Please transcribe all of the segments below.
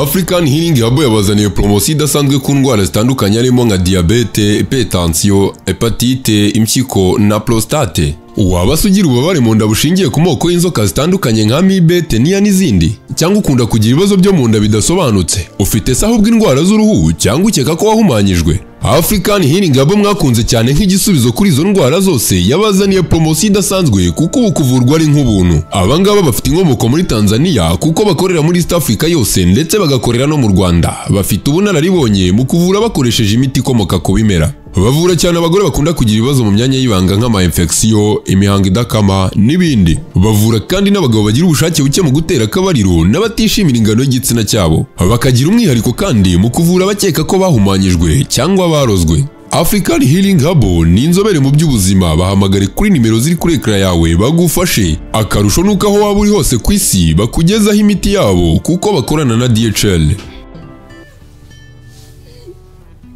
African Healing Hub yabazaniye poromosiyo idasanzwe ku ndwara zitandukanye harimo nka diyabete, hypertension, hepatite, impyiko na prostate. Waba se ugira ububabare mu nda bushingiye ku moko y'inzoka zitandukanye nka amibe, teniya n'izindi? Cyangwa ukunda kugira ibibazo byo mu nda bidasobanutse? Ufite se ahubwo indwara z'uruhu cyangwa ukeka ko wahumanyijwe? African Healing Hub mwakunze cyane nk'igisubizo kuri izo ndwara zose yabazaniye poromosiyo idasanzwe kuko ubu kuvurwa ari nk'ubuntu. Aba ngaba bafite inkomoko muri Tanzania kuko bakorera muri East Africa yose ndetse bagakorera no mu Rwanda. Bafite ubunararibonye mu kuvura bakoresheje imiti ikomoka ku bimera. Bavura cyane abagore bakunda kugira ibibazo mu myanya y'ibanga nk'amayinfegisiyo, imihango idakama n'ibindi. Bavura kandi n'abagabo bagira ubushake buke mu gutera akabariro n'abatishimira ingano y'igitsina cyabo. Bakagira umwihariko kandi mu kuvura abakeka ko bahumanyijwe cyangwa barozwe. African Healing Hub ni inzobere mu by'ubuzima bahamagare kuri nimero ziri kuri ekara yawe bagufashe akarusho nuko aho waba uri hose ku isi bakugezaho imiti yabo kuko bakorana na DHL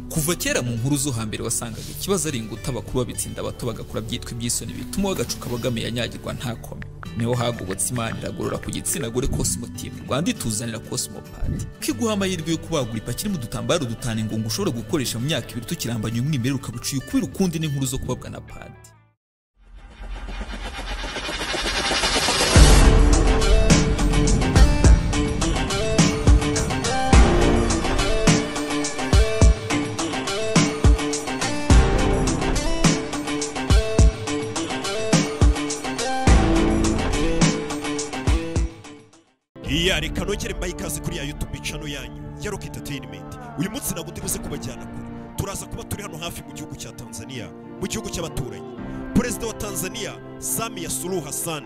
kuva kera mu nkuru zo hambere wasangaga ikibazo ari inguta abakuru babitsinda abato bagakora byitwa iby'isoni bituma bagacuka abagame yanyagirwa ntakome niho hagobotse imana iragorora ku gitsina gore kosimotime rwanda ituzanira kosimopati kwiguha amahirwe yo kubagura ipaki irimo udutambaro dutanu ingungu ushobora gukoresha mu myaka ibiri tukirambanya umwimerere ukabuciye ukubira ukundi n'inkuru zo kubabwa na padi iya reka nongere mbaye ikaze kuri ya yutube cano yanyu ya rock entertainment uyu munsi nagutegeze kubajyana kure turaza kuba turi hano hafi mu gihugu cya tanzania mu gihugu cy'abaturanyi perezida wa tanzania samiya suluhu hassan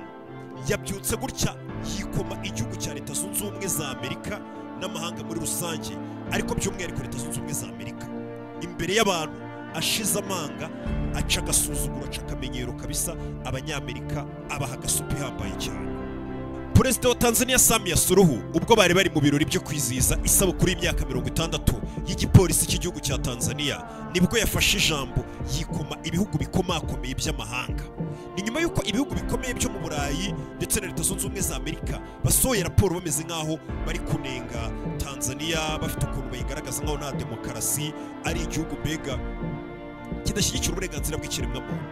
yabyutse gutya yikoma igihugu cya leta zunze ubumwe za amerika n'amahanga muri rusange ariko by'umwihariko leta zunze ubumwe za amerika imbere y'abantu ashize amanga aca agasuzuguro aca akamenyero kabisa abanyamerika abaha agasupu ihambaye cyane perezida wa tanzania samiya suruhu ubwo bari bari mu birori byo kwizihiza isabukuru y'imyaka mirongo itandatu y'igipolisi cy'igihugu cya tanzania nibwo yafashe ijambo yikoma ibihugu bikomakomeye by'amahanga ni nyuma y'uko ibihugu bikomeye byo mu burayi ndetse na leta zunze ubumwe za amerika basohoye raporo bameze nk'aho bari kunenga tanzania bafite ukuntu bayigaragaza nk'aho nta demokarasi ari igihugu mbega kidashyigikira uburenganzira bw'ikiremwamuntu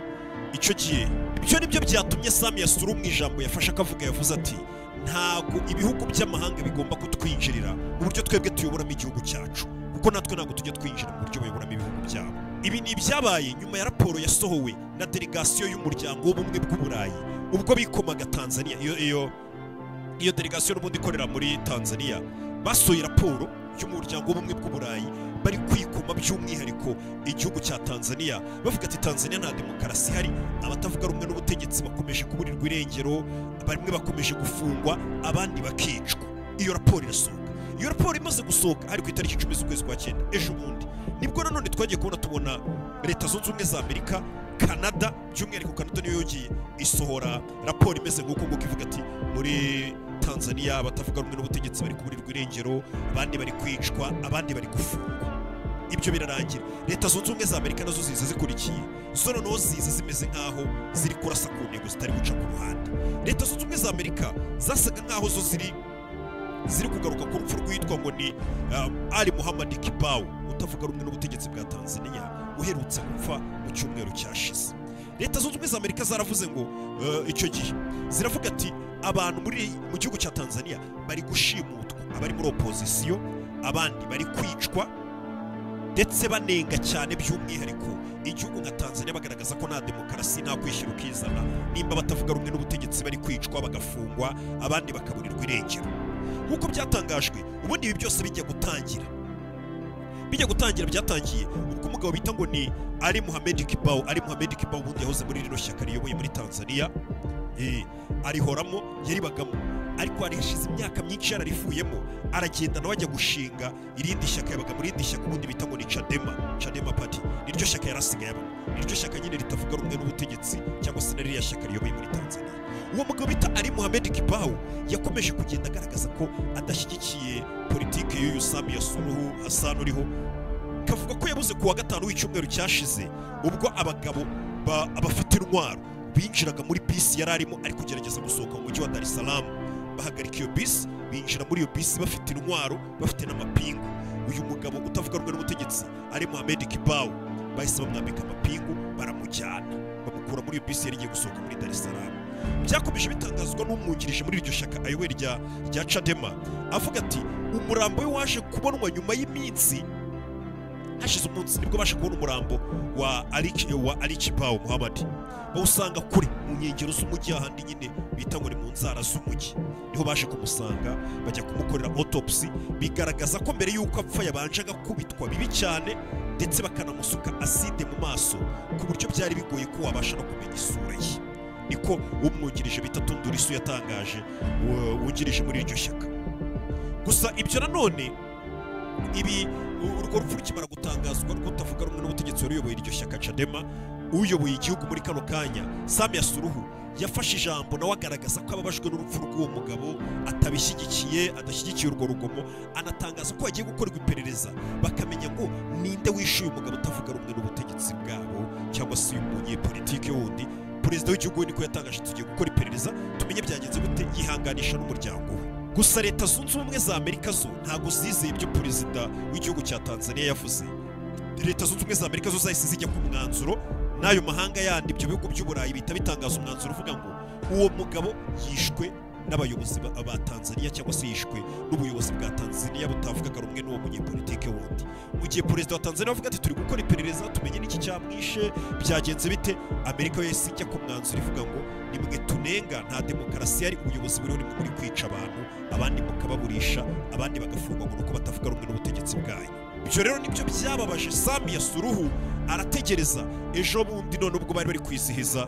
icyo gihe ibyo ni byo byatumye samiya suru mu ijambo yafashe akavuga yavuze ati ntabwo ibihugu by'amahanga bigomba kutwinjirira mu buryo twebwe tuyoboramo igihugu cyacu kuko natwe ntabwo tujya twinjira mu buryo bayoboramo ibihugu byabo ibi ni ibyabaye nyuma ya raporo yasohowe na delegasiyo y'umuryango w'ubumwe bw'uburayi ubwo bikomaga tanzania iyo iyo iyo delegasiyo n'ubundi ikorera muri tanzania basohoye raporo y'umuryango w'ubumwe bw'uburayi bari kwikoma by'umwihariko igihugu cya tanzania bavuga ati tanzania nta demokarasi ihari abatavuga rumwe n'ubutegetsi bakomeje kuburirwa irengero bamwe bakomeje gufungwa abandi bakicwa iyo raporo irasohoka iyo raporo imaze gusohoka ari ku itariki icumi z'ukwezi kwa cyenda ejo bundi nibwo nanone twagiye kubona tubona leta zunze ubumwe za amerika canada by'umwihariko canada niyo yongeye isohora raporo imeze nk'uko nguko ivuga ati muri tanzania abatavuga rumwe n'ubutegetsi bari kuburirwa irengero abandi bari kwicwa abandi bari gufungwa ibyo birarangira leta zunze ubumwe za amerika nazo ziza zikurikiye zo noneho ziza zimeze nk'aho ziri kurasa ku ntego zitari guca ku ruhande leta zunze ubumwe za amerika zasaga nk'aho zo ziri ziri kugaruka ku rupfu rwitwa ngo ni um, ali muhammad kibawu utavuga rumwe n'ubutegetsi bwa tanzania uherutse gupfa mu cyumweru cyashize leta zunze ubumwe za amerika zaravuze ngo uh, icyo gihe ziravuga ati abantu muri mu gihugu cya tanzania bari gushimutwa abari muri opozisiyo abandi bari kwicwa ndetse banenga cyane by'umwihariko igihugu nka tanzania bagaragaza ko nta demokarasi nta kwishyira ukizana nimba batavuga rumwe n'ubutegetsi bari kwicwa bagafungwa abandi bakaburirwa irengero nk'uko byatangajwe ubundi ibi byose bijya gutangira bijya gutangira byatangiye ubwo umugabo bita ngo ni ari muhamed kibawu ari muhamed kibawu ubundi yahoze muri rino shyaka riyoboye muri tanzania Eh, arihoramo yaribagamo ariko harishize imyaka myinshi yararifuyemo aragenda nawe ajya gushinga irindi shyaka yabaga mu rindi shyaka ubundi bita ngo ni cadema cadema pati niryo shyaka yarasigaye abamo niryo shyaka nyine ritavuga rumwe n'ubutegetsi cyangwa se na ririya shyaka riyoboye muri tanzania uwo mugabo bita ari muhamed kibawu yakomeje kugenda agaragaza ko adashyigikiye politike y'uyu sami yasuruhu hassan uriho kavuga ko yabuze ku wa gatanu w'icyumweru cyashize ubwo abagabo ba- abafite intwaro binjiraga muri bisi yari arimo ari kugerageza gusohoka mu mujyi wa dar es salaam bahagarika iyo bisi binjira muri iyo bisi bafite intwaro bafite n'amapingu uyu mugabo utavuga rumwe n'ubutegetsi ari Mohamed Kibawu bahise bamwambika amapingu baramujyana bamukura muri iyo bisi yari igiye gusohoka muri Dar es Salaam byakomeje bitangazwa n'umwungirije muri iryo shyaka ayoboye rya rya Chadema avuga ati umurambo we waje kubonwa nyuma y'iminsi hashize umunsi nibwo baje kubona umurambo wa Aliki wa Aliki Bawo Muhammad bawusanga kure mu nkengero z'umujyi ahandi nyine bita ngo ni mu nzara z'umujyi niho baje kumusanga bajya kumukorera autopsy bigaragaza ko mbere y'uko apfa yabanjaga kubitwa bibi cyane ndetse bakanamusuka aside mu maso ku buryo byari bigoye ko wabasha no kumenya isura ye niko umwungirije bita Tundurisu yatangaje wa- wungirije muri iryo shyaka gusa ibyo nanone ibi urwo rupfu rukimara gutangazwa rwo utavuga rumwe n'ubutegetsi wari uyoboye iryo shyaka cadema uyoboye igihugu muri kano kanya sami yasuruhu yafashe ijambo nawe agaragaza ko ababajwe n'urupfu rw'uwo mugabo atabishyigikiye adashyigikiye urwo rugomo anatangaza ko hagiye gukorwa iperereza bakamenya ngo ninde wishyuye umugabo utavuga rumwe n'ubutegetsi bwabo cyangwa se umunyepolitike wundi perezida w'igihugu we niko yatangaje tugiye gukora iperereza tumenye byagenze gute yihanganisha n'umuryango we gusa leta zunze ubumwe za amerika zo ntabwo zizeye ibyo perezida w'igihugu cya tanzania yavuze leta zunze ubumwe za amerika zo zahise zijya ku mwanzuro n'ayo mahanga yandi ibyo bihugu by'uburayi bihita bitangaza umwanzuro uvuga ngo uwo mugabo yishwe n'abayobozi ba ba tanzania cyangwa se yishwe n'ubuyobozi bwa tanzania butavugaga rumwe n'uwo munyepolitike wundi mu gihe perezida wa tanzania avuga ati turi gukora iperereza tumenye n'iki cyamwishe byagenze bite amerika yo yahise ijya ku mwanzuro ivuga ngo nimwe tunenga nta demokarasi yari ubuyobozi buriho nimwe muri kwica abantu abandi mukababurisha abandi bagafungwa ngo ni uko batavuga rumwe n'ubutegetsi bwayo ibyo rero nibyo byababaje sami yasuruhu arategereza ejo bundi none ubwo bari bari kwizihiza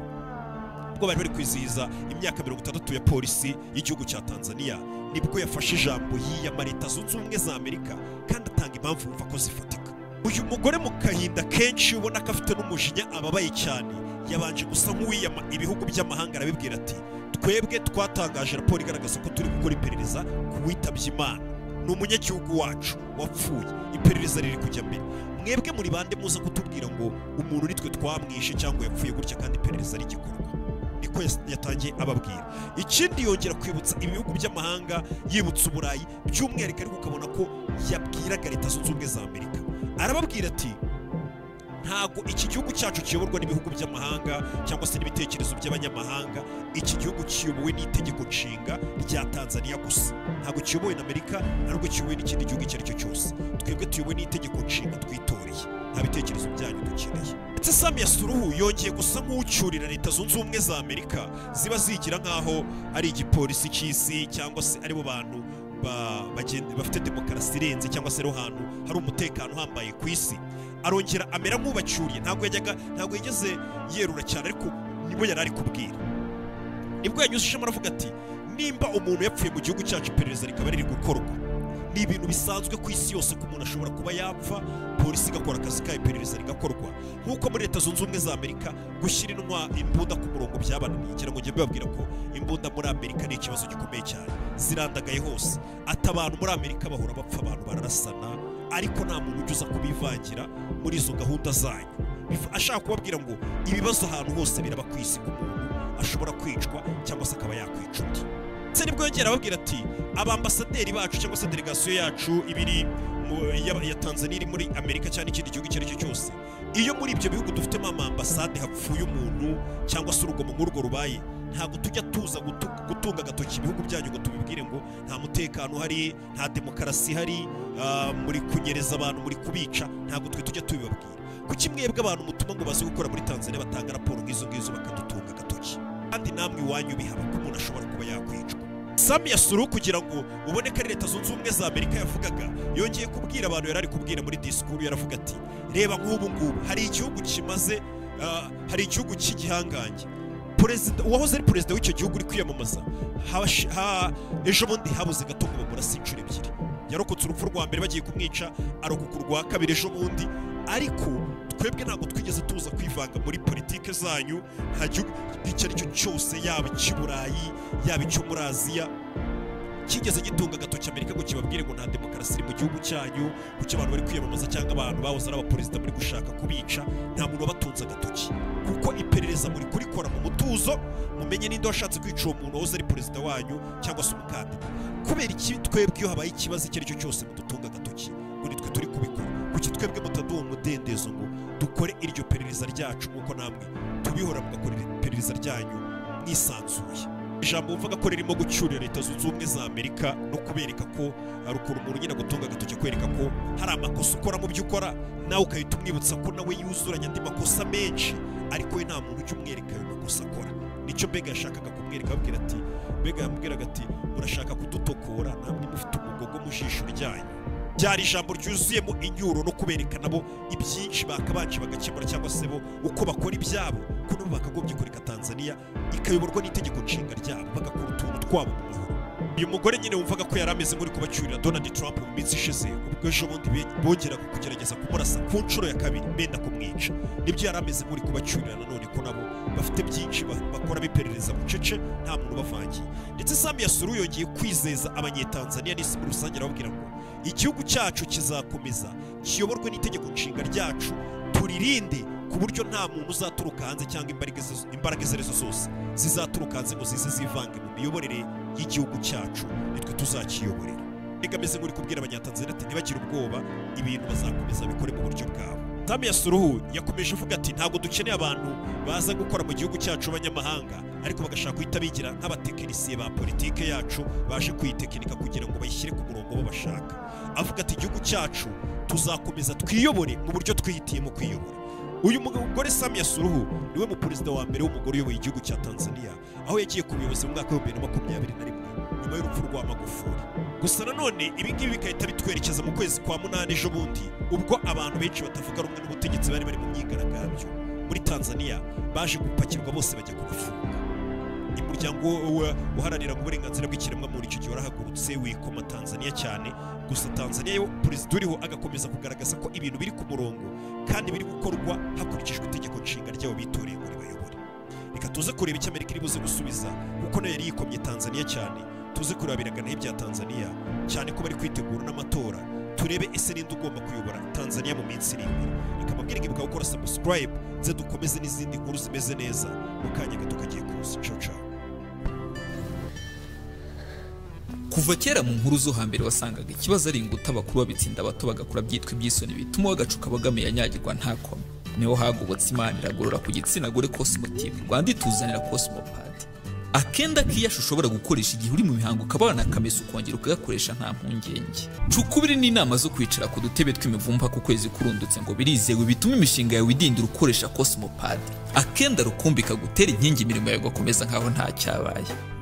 ubwo bari bari kwizihiza imyaka mirongo itandatu ya polisi y'igihugu cya tanzania nibwo yafashe ijambo yiyama leta zunze ubumwe za amerika kandi atanga impamvu wumva ko zifatika uyu mugore mu kahinda kenshi ubona ko afite n'umujinya ababaye cyane yabanje gusa nk'uwiyama ibihugu by'amahanga arabibwira ati twebwe twatangaje raporo igaragaza ko turi gukora iperereza ku witabye imana ni umunyagihugu wacu wapfuye iperereza riri kujya mbere mwebwe muri bande muza kutubwira ngo umuntu nitwe twamwishe cyangwa yapfuye gutya kandi iperereza rigikorwa niko yas- yatangiye ababwira ikindi yongera kwibutsa ibihugu by'amahanga yibutsa uburayi by'umwihariko ariko ukabona ko yabwiraga leta zunze ubumwe za amerika arababwira ati ntabwo iki gihugu cyacu kiyoborwa n'ibihugu by'amahanga cyangwa se n'ibitekerezo by'abanyamahanga iki gihugu kiyobowe n'itegeko nshinga rya tanzania gusa ntabwo kiyobowe na amerika ntabwo kiyobowe n'ikindi gihugu icyo ari cyo cyose twebwe tuyobowe n'itegeko nshinga twitoreye nta bitekerezo byanyu dukeneye ndetse sami yasuruhu yongeye gusa nk'ucyurira leta zunze ubumwe za amerika ziba zigira nk'aho ari igipolisi cy'isi cyangwa se aribo bantu ba- bagenda- bafite demokarasi irenze cyangwa se ariho hantu hari umutekano uhambaye ku isi arongera amera nk'ubacyuriye ntabwo yajyaga ntabwo yigeze yerura cyane ariko nibo yari ari kubwira nibwo yanyuzijemo aravuga ati nimba umuntu yapfuye mu gihugu cyacu iperereza rikaba riri gukorwa ni ibintu bisanzwe ku isi yose ko umuntu ashobora kuba yapfa polisi igakora akazi kayo iperereza rigakorwa nk'uko muri leta zunze ubumwe za amerika gushyira intwa imbunda ku murongo byabananiye ngira ngo njye mbibabwira ko imbunda muri amerika ni ikibazo gikomeye cyane zirandagaye hose ati abantu muri amerika bahora bapfa abantu bararasana ariko nta muntu ujya uza kubivangira muri izo gahunda zanyu Bif- ashaka kubabwira ngo ibibazo ahantu hose biraba ku isi ku muntu ashobora kwicwa cyangwa se akaba yakwica undi ndetse nibwo yongera ababwira ati abambasaderi bacu cyangwa se delegasiyo yacu iba iri mu- ya- ya tanzania iri muri amerika cyangwa ikindi gihugu icyo ari cyo cyose iyo muri ibyo bihugu dufitemo amambasade hapfuye umuntu cyangwa se urugomo nk'urwo rubaye ntabwo tujya tuza gutu- gutunga agatoki ibihugu byanyu ngo tubibwire ngo nta mutekano uhari nta demokarasi ihari ah, muri kunyereza abantu muri kubica ntabwo twe tujya tubibabwira kuki mwebwe abantu mutuma ngo baze gukora muri tanzania batanga raporo nk'izo ngizo bakadutunga agatoki kandi namwe iwanyu bihaba ko umuntu ashobora kuba yakwicwa sami yasuruhu kugira ngo ubone ko ari leta zunze ubumwe za amerika yavugaga yongeye kubwira abantu yari ari kubwira muri disikuru yaravuga ati reba nk'ubu ngubu hari igihugu kimaze ah, hari igihugu cy'igihangange perezida uwahoze ari perezida w'icyo gihugu uri kwiyamamaza habashi- ha- ejo bundi habuze gato ngo bamurase inshuro ebyiri yarokotse urupfu rwa mbere bagiye kumwica arokoka urwa kabiri ejo bundi ariko twebwe ntabwo twigeze tuza kwivanga muri politike zanyu nta gihugu icyo ari cyo cyose yaba icy'i burayi yaba icyo muri aziya kigeze gitunga agatoki amerika ngo kibabwire ngo nta demokarasi iri mu gihugu cyanyu kuki abantu bari kwiyamamaza cyangwa abantu bahoze ari abaperezida muri gushaka kubica nta muntu wabatunze agatoki kuko iperereza muri kurikora mu mutuzo mumenye ninde washatse kwica uwo muntu wahoze ari perezida wanyu cyangwa se umukandida kubera iki twebwe iyo habaye ikibazo icyo ari cyo cyose mudutunga agatoki ngo nitwe turi kubikora kuki twebwe mutaduha umudendezo ngo dukore iryo perereza ryacu nk'uko namwe tubihora mugakora iperereza ryanyu mwisanzuye ijambo wumvaga ko ririmo gucyurira leta zunze ubumwe za amerika no kubereka ko hari ukuntu umuntu nyine agutunga agatoki kwereka ko hari amakosa ukora mu byo ukora nawe ugahita umwibutsa ko nawe yuzuranye andi makosa menshi ariko we nta muntu ujya umwereka ayo makosa akora nicyo mbega yashakaga kumwereka ababwira ati mbega yamubwiraga ati murashaka kudutokora namwe mufite umugogo mu jisho ryanyu byari ijambo ryuzuyemo inyuro no kubereka nabo ibyinshi bakabanje bagakemura cyangwa se bo uko bakora ibyabo ko nabo bakagombye kureka tanzania ikayoborwa n'itegeko nshinga ryabo bagakora utuntu twabo mu mahoro uyu mugore nyine wumvaga ko yari ameze nk'uri kubacyurira donald trump mu minsi ishize ubwo ejo bundi be- bongeraga kugerageza kumurasa ku nshuro ya kabiri benda kumwica nibyo yari ameze nk'uri kubacyurira nanone ko nabo bafite byinshi ba- bakora biperereza bucece nta muntu ubavangiye ndetse sami yasuru yongeye kwizeza abanyetanzaniya n'isi muri rusange arababwira ngo igihugu cyacu kizakomeza kiyoborwe n'itegeko nshinga ryacu turirinde ku buryo nta muntu uzaturuka hanze cyangwa imbaraga izo- imbaraga izo arizo zose zizaturuka hanze ngo zize zivange mu miyoborere y'igihugu cyacu nitwe tuzakiyoborera reka ameze nk'uri kubwira abanyatanzania ati ntibagire ubwoba ibintu bazakomeza bikore mu buryo bwabo tami ya suruhu yakomeje avuga ati ntabwo dukeneye abantu baza gukora mu gihugu cyacu b'abanyamahanga ariko bagashaka guhita bigira nk'abatekinisiye ba politike yacu baje kuyitekinika kugira ngo bayishyire ku murongo bo bashaka avuga ati igihugu cyacu tuzakomeza twiyobore mu buryo twihitiyemo kwiyobora uyu mugore Samia Suluhu niwe mu perezida wa mbere w'umugore uyoboye igihugu cya Tanzania aho yagiye ku buyobozi mu mwaka w'ibihumbi bibiri na makumyabiri na rimwe nyuma y'urupfu rwa Magufuli gusa nanone ibi ngibi bigahita bitwerekeza mu kwezi kwa munani ejo bundi ubwo abantu benshi batavuga rumwe n'ubutegetsi bari bari mu myigaragambyo muri Tanzania baje gupakirwa bose bajya kubafunga umuryango wa- uharanira uburenganzira bw'ikiremwamuntu icyo gihe warahagurutse wikoma Tanzania cyane gusa Tanzania yo perezida uriho agakomeza kugaragaza ko ibintu biri ku murongo kandi biri gukorwa hakurikijwe itegeko nshinga ryabo bitoreye ngo ribayobore reka tuze kureba icyo amerika iri buze gusubiza kuko nayo yari yikomye tanzania cyane tuze kureba ibiragantege bya tanzania cyane ko bari kwitegura n'amatora turebe ese ninde ugomba kuyobora tanzania mu minsi iri imbere reka amabwire ngibuka gukora subscribe nze dukomeze n'izindi nkuru zimeze neza mu kanya gato kagiye kuza ciao ciao kuva kera mu nkuru zo hambere wasangaga ikibazo ari inguta abakuru babitsinda abato bagakura byitwa ibyisoni bituma wagacuka bagame yanyagirwa nta kome niho hagobotse imana iragorora ku gitsina gore cosmotive rwanda ituzanira cosmopadi akenda k'iyashi ushobora gukoresha igihe uri mu mihango ukabana akameso ukongera ukagakoresha nta mpungenge cukubiri n'inama zo kwicara ku dutebe tw'imivumba ku kwezi kurundutse ngo birizewe bituma imishinga yawe idindira ukoresha cosmopadi akenda rukumbi kagutera inkingi imirimo yawe igakomeza nkaho nta cyabaye